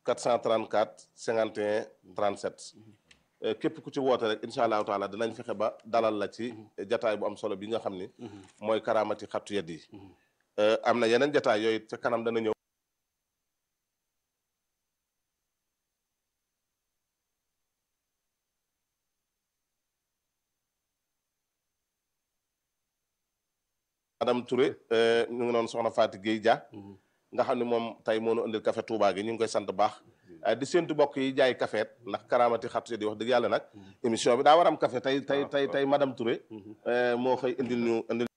434 51 37 képp ku ci woote rek incha allahu taala dinañ fexe ba dalal la ci jataay bu am solo bi nga xam ni mooy karaamati xattu yedd yi am na yeneen jataay yooyu ca kanam dana ñëw madame Touré ñu ngi noonu soxna Fatou Guèye Dia nga xam ne moom tey moo nu indil café Touba gi ñu ngi koy sant baax di séntu bokk yi jaay café ndax karaamati xattu yedd yi wax dëgg yàlla nag émission bi daa war am café tey tey tey tey madame Touré moo xëy indil ñu indil